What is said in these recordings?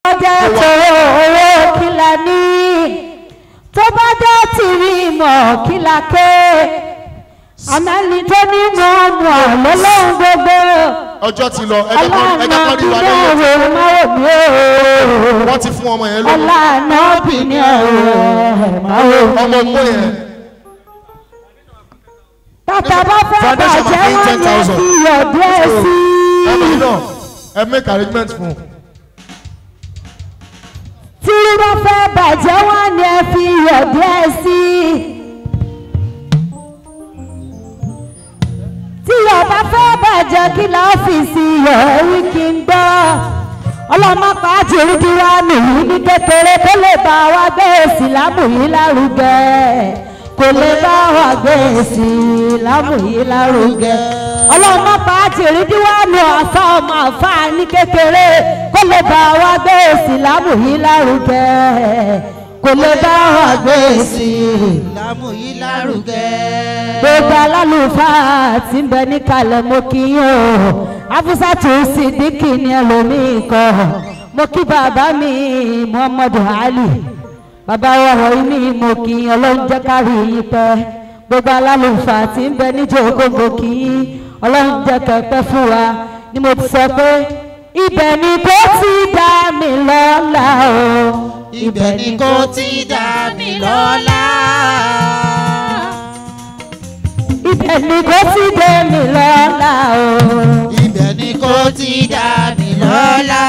jẹ́ tòró owó kíla ní tó bá jẹ́ tìrì mọ̀ kíla ké àmẹ́ni tó ní mọ̀ mọ̀ lọ́lọ́run gbogbo ọjọ́ ti lọ ẹjẹ́ kan ọlọ́run ẹjẹ́ kan rí wa bíní lẹ́yìn ọ̀rọ̀ máa wò mí o wọ́n ti fún ọmọ yẹn lóyún ọlọ́run bíní ọ̀rọ̀ máa wò mí. ọmọ ògbó yẹn bàtà bá fẹ́ Foundation bàjẹ́ máa fi wọ́n 10,000. yẹ kí yọ̀dú ẹ̀ sí ọmọ yìí i. náà ẹ make arrangement fún un. tí wọ́n fẹ́ bàjẹ́ wọ́n ní ẹ fi yọ̀dú ẹ̀ sí i. tí ọba fẹ́ bàjẹ́ kí lọ́fíìsì yọ̀ọ́rí kí n gbọ́. ọlọ́mọpá àjòrí kí wá nìyí ní kékeré kó lè bá wa gbé ìsìlámù yìí lárugẹ kò lè bá wa gbé ìsìlámù yìí lárugẹ. ọlọ́mọpá àjòrí kí wá nù ọ̀fà ọmọ ọ̀fà ní kékeré kó lè bá wa gbé ìsìlámù yìí lárugẹ kò lè bá wa gbé ìsìlámù lámù yìí lárugẹ. gbogbo alálùfáà tí ń bẹ níkàlẹ̀ mo kí yín o afusatu sidiki ni ẹlòmíì kọ mo kí bàbá mi muhammadu ali bàbá ọ̀rọ̀ yìí ni mo kí yín ọlọ́run jẹ́ kárí yín pẹ́ gbogbo alálùfáà tí ń bẹ níjókòó mo kí yín ọlọ́run jẹ́ kẹ́pẹ́ fún wa ni mo ti sọ pé ibẹ̀ ni kò ti dá mi lọ́la o ibẹ̀ ni kò ti dá mi lọ́la. ibẹ̀ ni kò ti dé mi lọ́la o. ibẹ̀ ni kò ti dá mi lọ́la.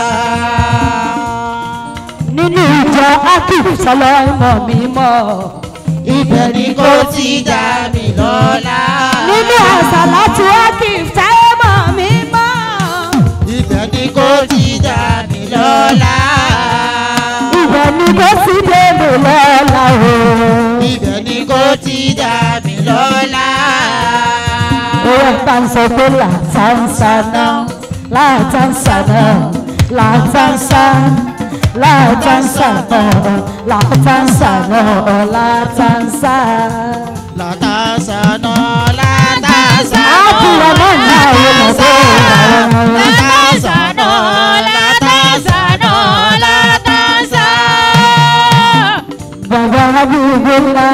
nínú ìjọ akif sọlọ ìmọ̀ mímọ́ ibẹ̀ ni kò ti dá mi lọ́la. nínú àṣàlátù akif sáyé mọ̀ mímọ́ ibẹ̀ ni kò ti dá mi lọ́la. ibẹ̀ ni kò sí dèbò lọ́la o. ibẹ̀ ni kò ti dá mi lọ́la. owó ẹ̀ka ń sọ pé làtàǹsà náà làtàǹsà náà làtàǹsà làtàǹsà náà làtàǹsà náà làtàǹsà. látàsà náà látàsà àkùrọ̀ náà náà yóò mọ̀ pé ìràwọ̀ látàsà náà látàsà náà látàsà. bàbá abúgbòlá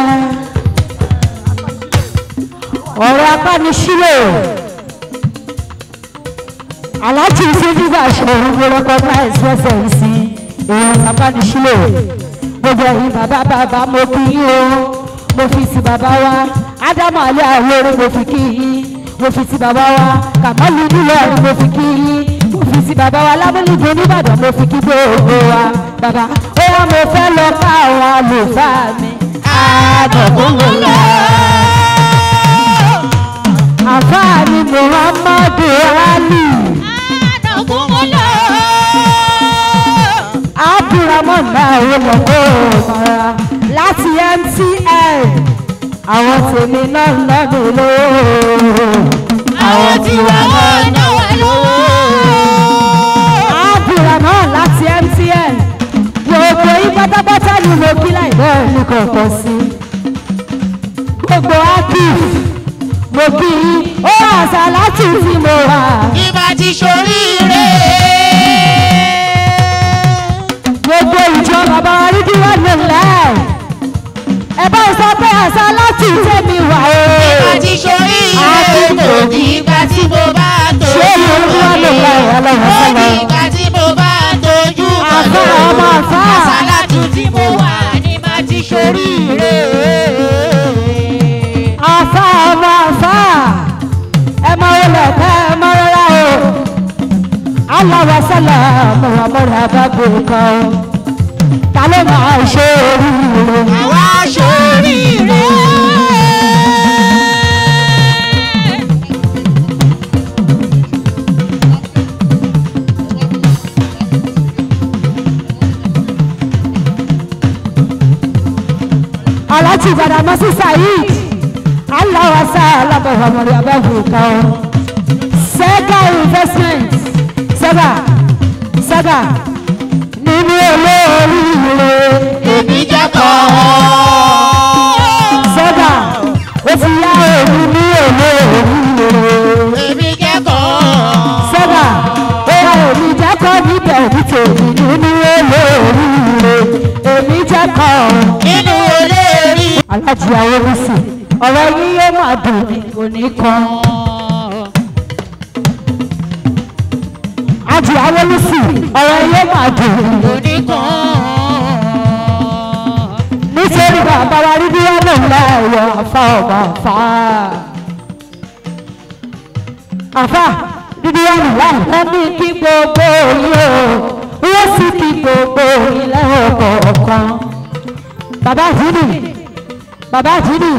ọ̀rọ̀ apánisílò aláàjì sídìgbà ṣòro gbọ́dọ̀ náà ẹ̀sìpẹ́sẹ̀ yìí sí èèyàn apánisílò gbogbo ẹ̀yìn bàbá bàbá mo kí yín o mo fi ti bàbá wa ádámù alẹ́ àwòrán mo fi kí yín mo fi ti bàbá wa kàmálù nílọrin mo fi kí yín mo fi ti bàbá wa lábẹ́lẹ́gbẹ̀ẹ́ nìbàdàn mo fi kí gbogbo wa bàbá ó wá mo fẹ́ lọ bá àwọn àlùfáà mi. àdọ̀gbọ̀ngbọ̀lá. àfáà ni muhammadu ali àdọ̀gbọ̀ngbọ̀lá. abdulrahman náà ó lọ kó mọ́ra láti mtn àwọn tèmi náà lọ́dún lówó. àwọn tí wà wọ́n náwó lówó. abdulrahman láti mtn gbogbo yín pátápátá ni mo kí láì bẹ́ẹ̀ ní kọ̀ọ̀kan sí gbogbo akif mo kí yín ó àṣà láti tí mo wà ìbá ti ṣoríire. gbogbo ìjọ bàbá wa rí díwọ́ nílẹ̀ ẹ bá sọ pé àṣà láti tẹ̀mí wà o ìbá ti ṣoríire. kò ní ìgbà tí mo bá ṣé tójú ìlú rí díwọ́ nílẹ̀ ọlọ́run kò ní sọ́lọ́ ìgbà tí mo bá tójú àfà ọmọ àfà àsálàtù tí mo wà ní má ti ṣoríire. àfà ọmọ àfà ẹ mọ olè ká ẹ mọ rárá o aláwa sọlá muhammadu abago kan ta ló máa ṣe oríire. àwa ṣoríire. aláàtì gbàdámọ́sí saheed aláwàsá alábọ̀wọ̀mọ̀rẹ́ abẹ́fùkà ọ́ sega investment sega sega nínú olóoríire èmi jẹ́ kọ́. sega ó ti yá òun ní olóoríire èmi jẹ́ kọ́. sega ó yá òun jẹ́kọ̀ọ́ níbẹ̀ ní tèmi nínú èmi jẹ́ kan inú olórí. alájí awolisi ọ̀rọ̀ yín yóò máa dùn ní òní kan. ají awolisi ọ̀rọ̀ yín yóò máa dùn ní oníkan. nítorí bàbá wa rí bí wọn náà láàyò àfa ọba àfa àfa dídí wọn nù láì wọn ní kí gbogbo yìí o wọn sì kí gbogbo yìí lẹ́ọ̀kọ̀ọ̀kan bàbá àdínì bàbá àdínì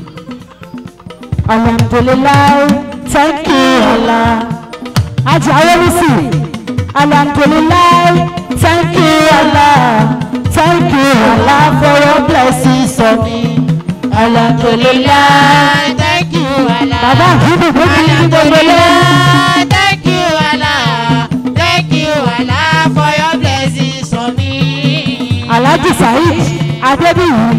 alhamdulilayi thank you allah ajá awolisi alhamdulilayi thank you allah thank you allah for your blessings on me alhamdulilayi thank you Allah. bàbá àdínì ló fi ní gbogbo lẹ́yìn. Alhamdulillah, thank you Allah. Thank you Allah for your blessings on me. alhaji saheed adébíyì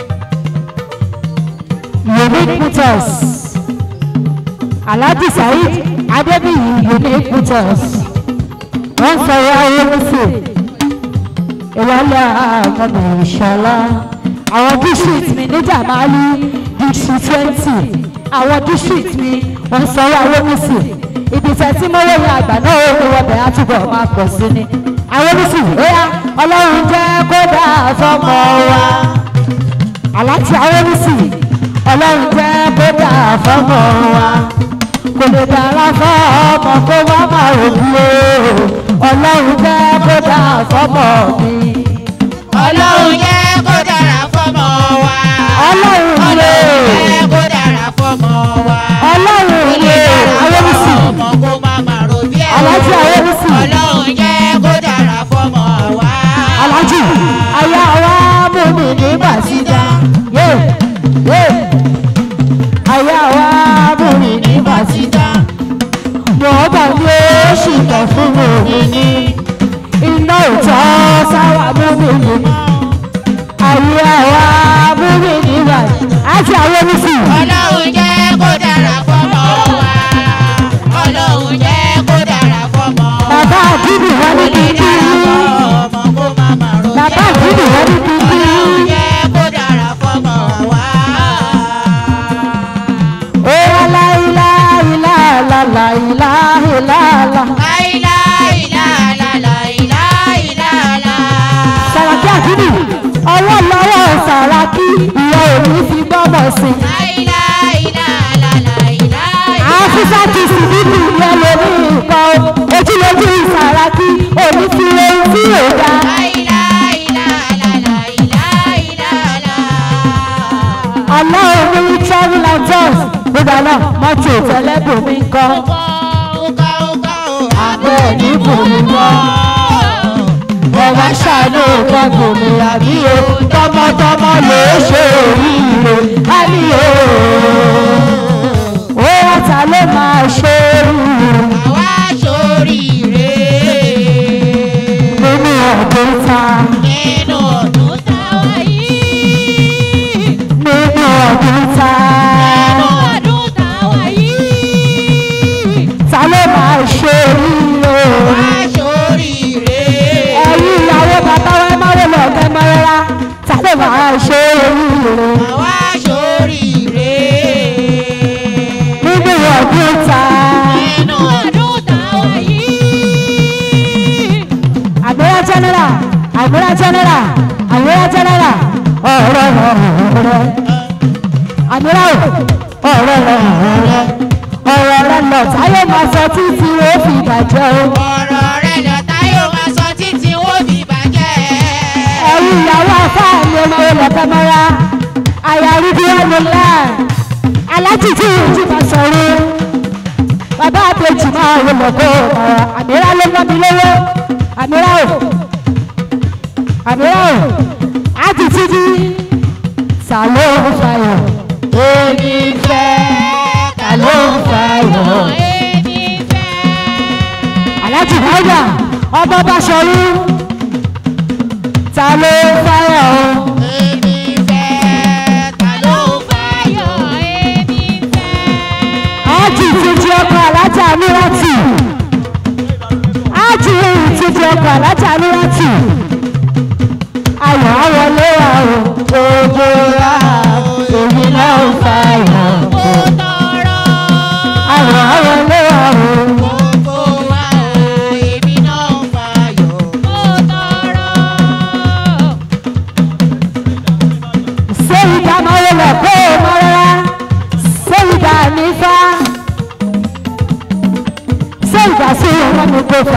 unique photos alhaji saheed adébíyì unique photos wọ́n sọ̀rọ̀ ayélujára ìwọlé àmọ́nà ìṣọ̀lá àwọn district mi níjà máa ní district twenty àwọn district mi wọ́n sọ̀rọ̀ ayélujára ibi tẹ̀ tí mo wọ́n àgbà náà ó ní wọ́n bẹ̀rẹ̀ àtúbọ̀ máa pọ̀ sí ni ayélujára bóyá ọlọ́run jẹ́ kó dáa fọ́mọ wa aláti ayélujára ọlọ́run jẹ́ kó dáa fọ́mọ wa kò lè dára fọ́mọ kó má má rògbò ọlọ́run jẹ́ kó dáa fọ́mọ mi. Ọlọ́run jẹ́ kó dára fọ́mọ wa. Ọlọ́run Ọlọ́run lè. jẹ́ kó dára fọ́mọ wa. ọlọ́run Kó lè lè dára ayélujára fọ́mọ kó má má ro bí ẹ̀ o. Aláàjì Ayébísí. Ọlọ́run jẹ́ kó dára fọ́mọ wa. alájì aya wa mú mi ní bàṣídà yé yé aya wa mú mi ní bàṣídà mo bá ní oṣù kan fún mi ní iná òtọ́ sáwà mú mi ní aya wa mú mi ní bàṣídà àti Ayébísí Ọlọ́run jẹ́ kó dára fọ́mọ wa. Ọlọ́run jẹ́ kó dára fọ́mọ wa. bàbá àdìbò wọn ní Kó lè kíkí dára fọ́mọ kó má má ro bí bàbá ẹ̀ o. àdìbò wọn ní kíkí. Ọlọ́run jẹ́ kó dára fọ́mọ wa. Oya la ilaha illallah, la ilaha illallah. Sàràkí àkíní, ọwọ́ lọ́wọ́ Sàràkí, ìyá òní fi gbọ́mọ̀ sí. Àfíṣà ti sì nínú ìyẹn lórí nǹkan o. Ojúlójú Sàràkí, òní fi ohun tí ò dá. Ọlọ́run ní travel and tours. Gbogbo àná, mọ́tò tẹ́lẹ̀bùn mi ń kọ́. Abẹ́ ní bùnmi mọ́. Ọba ṣàánú gbọ́dọ̀ mi àbí o. Tọmọtọmọ ló ṣe oríire. Á ní o. Ó wá ta ló máa ṣe oríire nínú ọdún ta. Nínú ọdún ta. Ta ló máa ṣe oríire? Ẹ̀yin ìyàwó bàbá wa máa wọ lọ ọ̀gá ẹ̀mọ́ rárá. Ta ló máa ṣe oríire? Nínú ọdún ta. Àgbéra general, àgbéra general, àgbéra general, ọ̀rọ̀ ọ̀rẹ́. Àgbéra o, ọ̀rọ̀ ọ̀rẹ́. Ọ̀rọ̀ rẹ̀ lọ táyé máa sọ títí ó fi bàjẹ́ o. Ọ̀rọ̀ rẹ̀ lọ́tà yóò máa sọ títí wọ́n fi bàjẹ́. Ẹ̀yin ìyàwó afáàní ọmọ olùkọ́ mọ́ra. Àyàrí bí wọ́n lè lá. Alájì tí ìjì máa sọ̀rọ̀. Bàbá àbèjì máa wọ lọ́kọ́ ọ̀rọ̀. Àmìrá ló ná mi lówó. Àmìrá o. Àmìrá o. Ájì títí. Ta ló ń fàyọ̀? Èmi fẹ́. Ta ló ń fàyọ̀? Alájì Dáúdà, ọmọ bá ṣọrú. Ta ló ń fàyọ̀ o? Èmi fẹ́ ta ló ájì títí ọkọ̀ alájà amíràtì ájì títí ọkọ̀ alájà amíràtì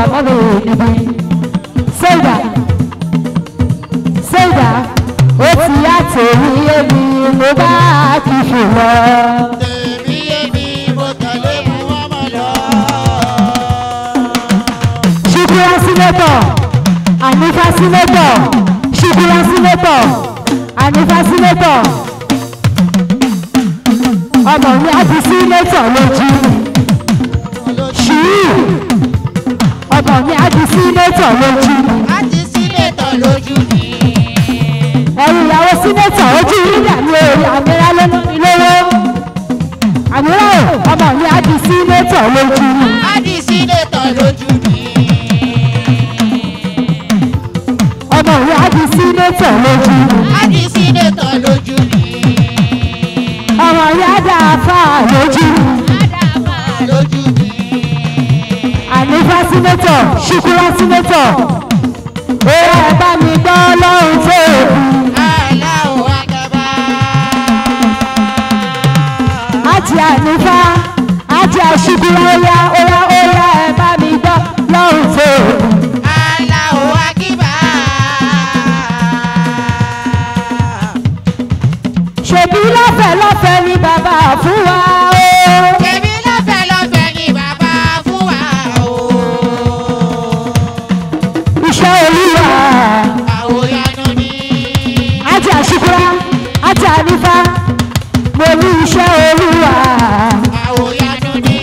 àmọ́nù níbi ṣéìdà ṣéìdà ó ti yá tèmi èmi mo bá ti fò lọ. tèmi èmi mo tẹ̀lé mu ọmọ lọ. ṣùkúrà sínétọ̀ ànífà sínétọ̀ ṣùkúrà sínétọ̀ ànífà sínétọ̀ ọmọ mi á di sínétọ̀ lójú ṣùú ọmọ mi á di sínétọ̀ lójú a ti sílẹ̀ tán lójú mi. ẹ̀rù ìyàwó sínétọ̀ ojú yíyà ní orí àmìrà lónà mi lówó àmìrà ò ọmọ mi á di sínétọ̀ lójú a ti sílẹ̀ tán lójú mi. ọmọ mi á di sínétọ̀ lójú a ti sílẹ̀ tán lójú mi. ọmọ mi á dà fà lójú. Ádámà lójú mi. ànífà sínétọ̀ ṣùkúrà sínétọ̀ ó ẹ bá mi gbọ́ lọ́run tó Allahu Akbar. àti ànífà àti àṣùkúrà óyá óyá óyá ẹ bá mi gbọ́ lọ́run tó Allahu Akbar. ṣèbí lọ́fẹ̀ẹ́ lọ́fẹ̀ẹ́ ni bàbá fún wa o Èmi lọ́fẹ̀ẹ́ lọ́fẹ̀ẹ́ ni bàbá fún wa o. iṣẹ́ olúwa Àwòyanu ni. àti àṣùkúrà àti ànífà mo ní iṣẹ́ olúwa Àwòyanu ni.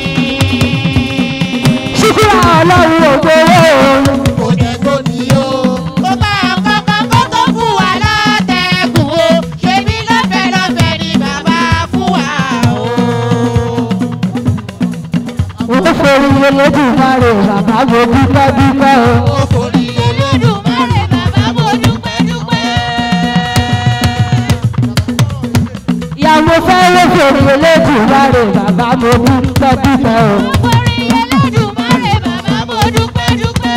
ṣùkúrà ọlọ́run ògbówó Kò dẹ̀ gbòdì o. Kó bá kankan kó tó fún wa látẹ̀kùn o. Ṣèbí lọ́fẹ̀ẹ́ lọ́fẹ̀ẹ́ ni bàbá fún wa o. ó forí olódùmarè bàbá mo dúpẹ́ dúpẹ́ o. Òfòrí Olódùmarè bàbá mo dúpẹ́ dúpẹ́. ìyá mo fẹ́ ló forí olódùmarè bàbá mo dúpẹ́ dúpẹ́ o. Òfòrí Olódùmarè bàbá mo dúpẹ́ dúpẹ́.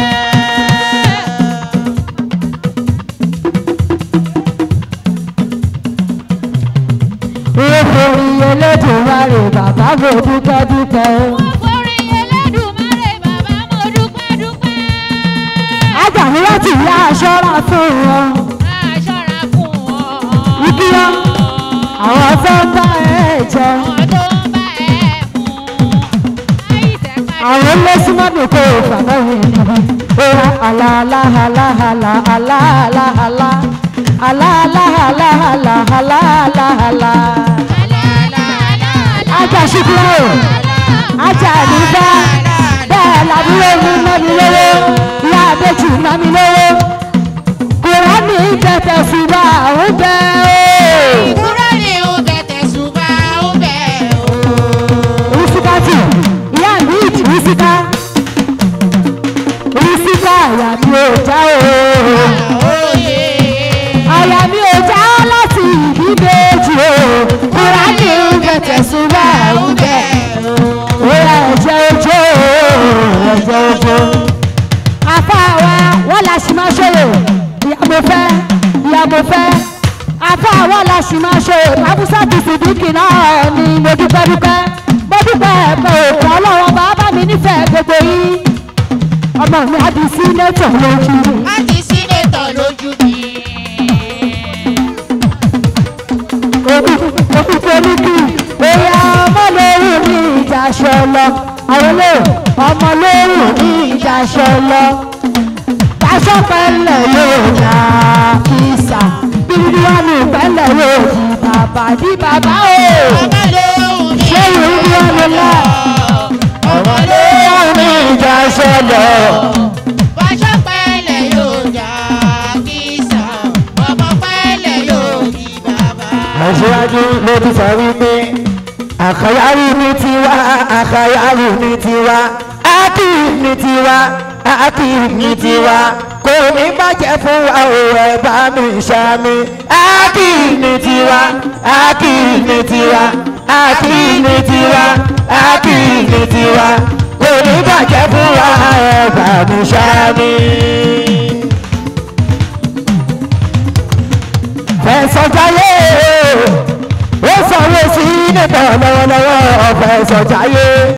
ó forí olódùmarè bàbá mo dúpẹ́ dúpẹ́ o. Òfòrí Olódùmarè bàbá mo dúpẹ́ dúpẹ́. ajàmí láti yá aṣọ́ra fún wọn. Máa ṣọ́ra fún wọn. ìkíyọ́ àwọn tó ń bá ẹ jẹ. Àwọn tó ń bá ẹ mú. Àìsẹ̀ padà. àwọn ilé súnmọ́dún kò fàbẹ́ mi níbi. ó rà àlàálàhàlàhàlà àlàálàhàlà àlàálàhàlà àlàálàhàlà. ajá ṣùkúrò ajá àdúgbà bẹ́ẹ̀ làbúrò mi ná mi lówó ìyá àbẹ́jù ná mi lówó. kùránì tẹ̀tẹ̀ ṣùgbọ́n àwọn bẹ́ẹ̀ o. Kúrò ní o tẹ̀tẹ̀ ṣùgbọ́n ó bẹ̀ o. Rísíkátì, ìyá mi ìjì rísíká. Rísíká àyà mi ò já o. Oyè. Àyà mi ò já láti ìbí méjì o. Kúránì ń bẹ̀tẹ̀ súnmọ́ àwọn bẹ̀. Óyá ẹ̀jẹ̀ ojó o, ẹ̀jẹ̀ ojó. Afá wa wọ́n la sì máa ṣòro. Ìyá mo fẹ́, ìyá mo fẹ́. Afá wa la sì máa ṣòro. Àbúsá ti sìdíkì náà ni mo dúpẹ́ dúpẹ́. Mo dúpẹ́ ẹ̀pẹ́ òkú ọlọ́wọ́ bàbá mi nífẹ̀ẹ́ gbogbo yín. Ọmọ mi á di sí nẹ́tọ̀ lójú. A ti sínétọ̀ lójú mi. Òkúkọ ní kí bóyá ọmọ lóhùn ní ìjà aṣọ lọ. Àwọn olóò ọmọ lóhùn ní ìjà aṣọ lọ. Aṣọ pẹ̀lẹ́ yóò yá kìsà. Bíbí wà ní pẹ̀lẹ́ yóò di bàbá di bàbá o. Ọmọ lóhùn ní Ṣé ìlú bí wọ́n lọ lọ? Ọmọ lóhùn ní ìjà aṣọ lọ. Bọ́ṣọ́ pẹ́lẹ̀ yóò jà kìsà. Ọmọ pẹ́lẹ̀ yóò di bàbá. Aṣíwájú ló ti sọ wípé àkàyàrú ní tiwa àkàyàrú ní tiwa ákì ní tiwa ákì ní tiwa kò ní bàjẹ́ fún wa ò ẹ̀ bá mi ṣàmì ákì ní tiwa ákì ní tiwa ákì ní tiwa ákì ní tiwa kò ní bàjẹ́ fún wa ẹ̀ bá mi ṣàmì. fẹsọ̀jáyé ó sọ̀rọ̀ sí nípa lọ́wọ́lọ́wọ́ ọ̀fẹ́sọ̀jáyé.